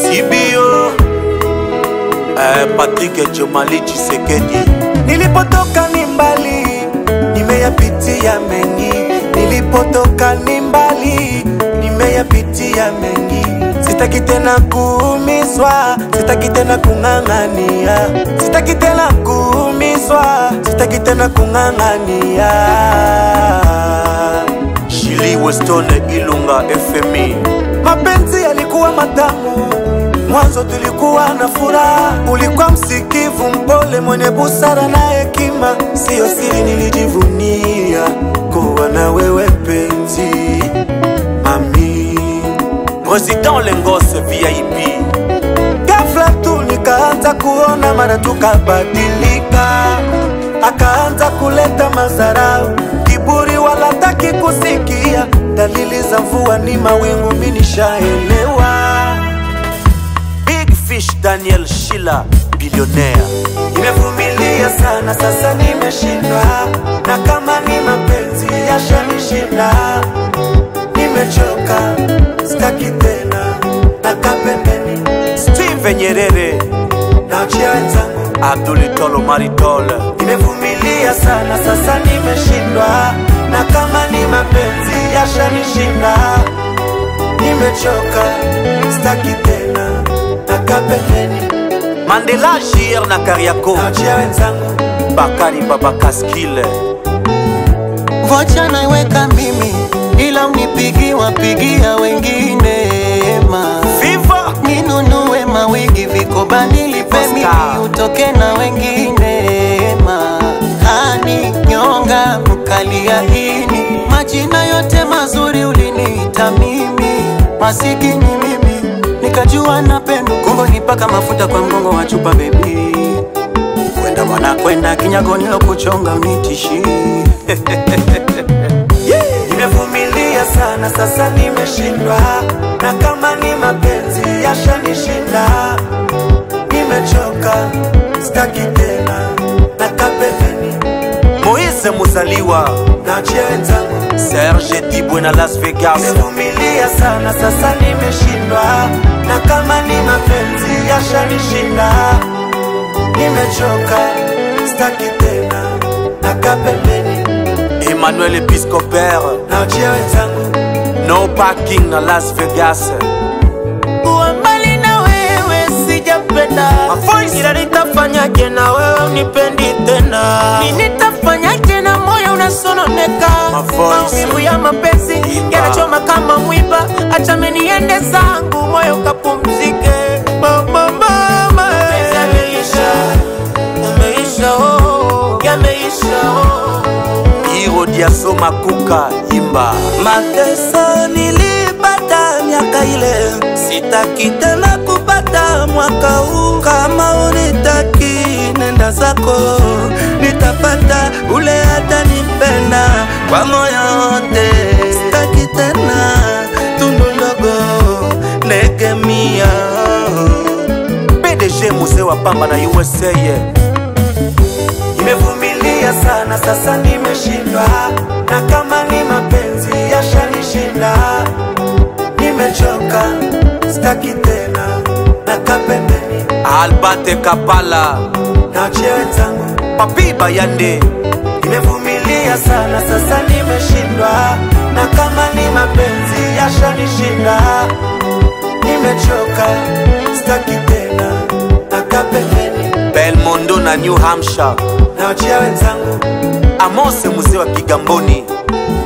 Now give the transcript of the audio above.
Sibio eh, Patrick Chomali Chisekedi Nilipotoka ni mbali, nimeyapitia mengi. Nilipotoka ni mbali, nimeyapitia mengi. Sitaki tena kuumizwa, sitaki tena kung'ang'ania, sitaki tena kuumizwa, sitaki tena kung'ang'ania. Shili Westone Ilunga FMI Mapenzi yalikuwa matamu, mwanzo tulikuwa na furaha. Ulikuwa msikivu, mpole, mwenye busara na hekima. Siyo siri, nilijivunia kuwa na wewe penzi, mami. Président Lengose VIP Ghafla tu nikaanza kuona, mara tukabadilika, akaanza kuleta madharau, kiburi, wala taki kusikia dalili za mvua ni mawingu, mimi nishaelewa. Big Fish Daniel Shila Billionaire Nimevumilia sana, sasa nimeshindwa, na kama ni mapenzi yashanishinda, nimechoka, sitaki tena, nakaa pembeni, Steve Nyerere naachia wenzangu. Abdul Tolo Maritol Nimevumilia sana, sasa nimeshindwa, na kama ni mapenzi yashanishinda, nimechoka, sitaki tena, nakaa pembeni, Mandela Jir na Kariako naachia wenzangu. Bakari Baba Kaskile vocha naiweka mimi, ila unipigi wapigia wengine ma Viva ninunue mawigi vikoba nilipe Oscar. mimi utoke na wengine ma hani nyonga mkalia ini majina yote mazuri uliniita mimi masikini mimi nikajua napendo kumbe nipaka mafuta kwa mgongo wa chupa bebi kwenda mwana kwenda kinyagoni lo kuchonga unitishi Nimevumilia sana, sasa nimeshindwa, na kama ni mapenzi yashanishinda, nimechoka, sitaki tena, nakaa pembeni, Moise Muzaliwa naachia wenzangu. Serge Dibwe na Las Vegas Nimevumilia sana, sasa nimeshindwa, na kama ni mapenzi yashanishinda, nimechoka, sitaki tena, nakaa pembeni, Emmanuel Episcopère naachia wenzangu. No Parking na Las Vegas kuwa mbali na wewe sijapenda Mavoice. ila nitafanyaje na wewe unipendi tena Ni nitafanyaje na moyo unasononeka Mavoice. maumivu ya mapenzi Imba. yanachoma kama mwiba acha meniende zangu moyo kapumzike mama mama yameisha yameisha oh yameisha oh Hiro Diaso Makuka Imba Mateso nilipata miaka ile, sitaki tena kupata mwaka huu. Kama unitaki nenda zako, nitapata ule hata nipenda kwa moyo wote. Sitaki tena tundu ndogo negemia PDG Muse wa Pamba na USA Nimevumilia sana, sasa nimeshindwa, na kama ni mapenzi yashanishinda, nimechoka, sitaki tena, nakaa pembeni, Albert Kapala naachia wenzangu. Papi Bayande Nimevumilia sana, sasa nimeshindwa, na kama ni mapenzi yashanishinda, nimechoka, sitaki tena, nakaa pembeni, Belmondo na New Hampshire naachia wenzangu. Amose Muse wa Kigamboni